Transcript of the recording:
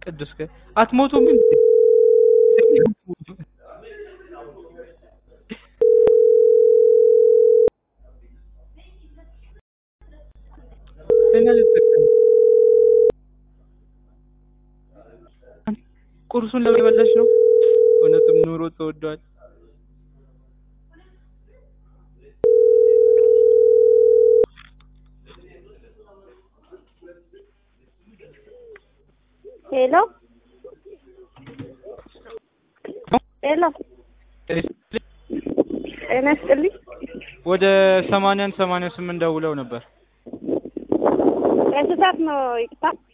ቅዱስ ከ አትሞቱም እንዴ? እኔ አልጠቀምም። ቁርሱን ለምን የበላሽ ነው? እውነትም ኑሮ ተወዷል። ሄሎ ሄሎ ጤና ይስጥልኝ። ወደ ሰማንያን ሰማንያ ስምንት ደውለው ነበር። እንስሳት ነው ይቅርታ።